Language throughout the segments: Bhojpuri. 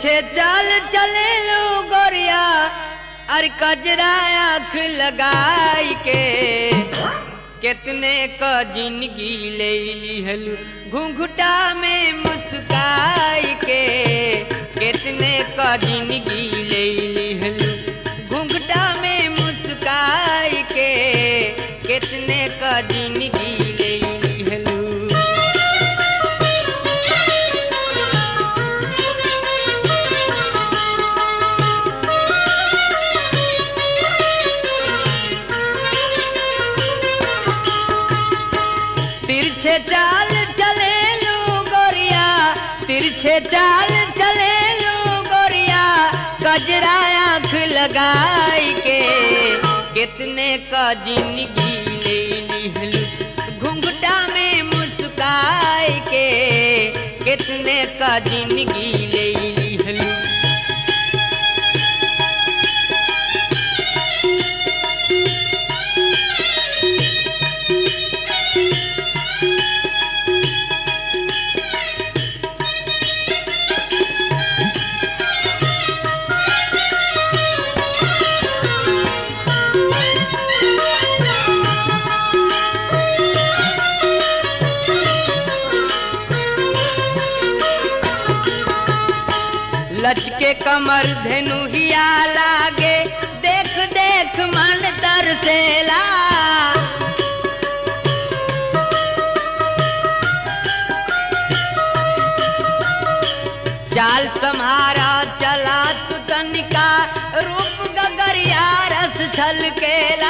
तिरछे चाल चले लो गोरिया अरे कजरा आँख लगाई के कितने क जिंदगी ले लिहलू घुंघटा में मुस्काई के कितने क जिंदगी ले लिहलू घुंघटा में मुस्काई के कितने क जिंदगी ले लिहलू तिरछे चाल चले लो गोरिया तिरछे चाल चले लो गोरिया कजरा आँख लगाई के कितने का जिंदगी ले लिहलू घुंघटा में मुस्काई के कितने का जिंदगी ले लिहलू लचके कमर धेनु हिया लागे देख देख मन तरसेला चाल सम्हारा चला तू तनिका रूप गगरिया रस छलकेला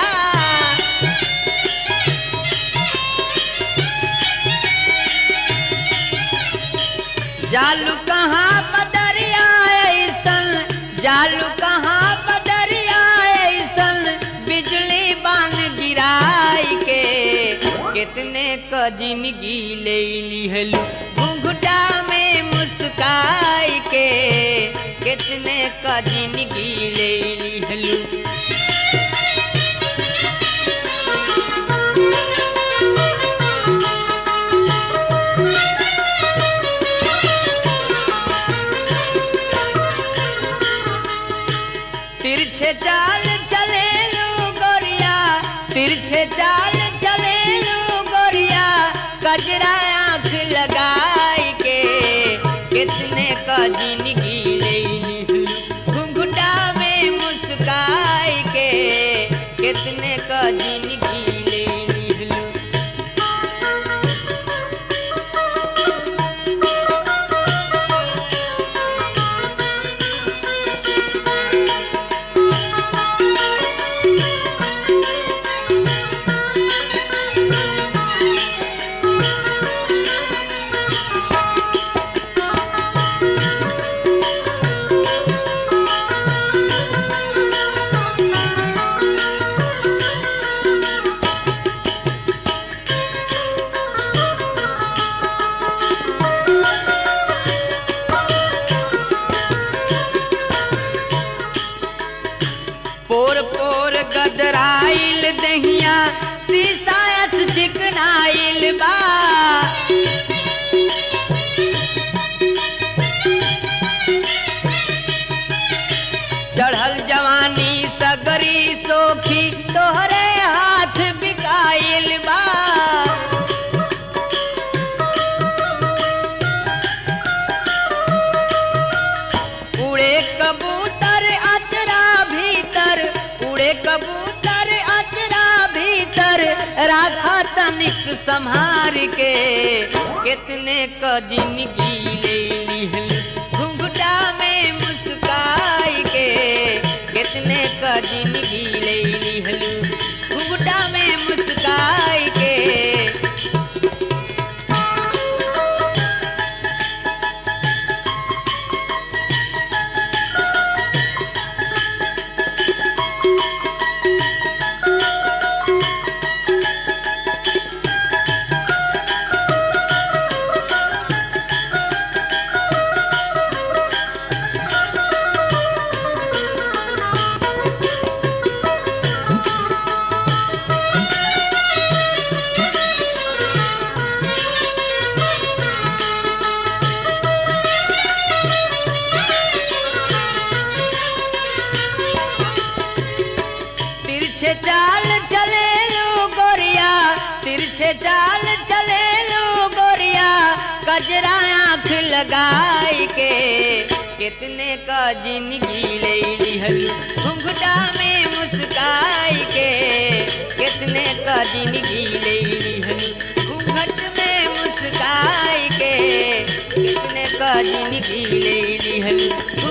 जालू कहाँ बदरिया ऐसन जालू कहाँ बदरिया ऐसन बिजली बान गिराई के कितने क जिंदगी ले लिहलू घुंघटा में मुस्काई के कितने क जिंदगी ले लिहलू तिरछे चाल चले लो गोरिया तिरछे चाल चले लो गोरिया कजरा आँख लगाई के कितने का जिंदगी ले लिहलू घुंघटा में मुस्काई के कितने का जिंदगी ले लिहलू पोर पोर गदराइल दहिया सीसायत चिकनाइल बा चढ़ल जवानी सगरी सोखी तोहरे हाथ बिकाइल बा उड़े कबूतर अचरा भीतर उड़े कबूतर अचरा भीतर राखा तनिक संहार के कितने क जिंदगी ले लिहल घुंघटा में मुस्काई के कितने क जिंदगी ले लिहल घुंघटा में मुस्काई के कितने का जिंदगी ले लिहलू घुंघटा में मुस्काई के कितने का जिंदगी ले लिहलू घूंघट में मुस्काई के कितने का जिंदगी ले लिहलू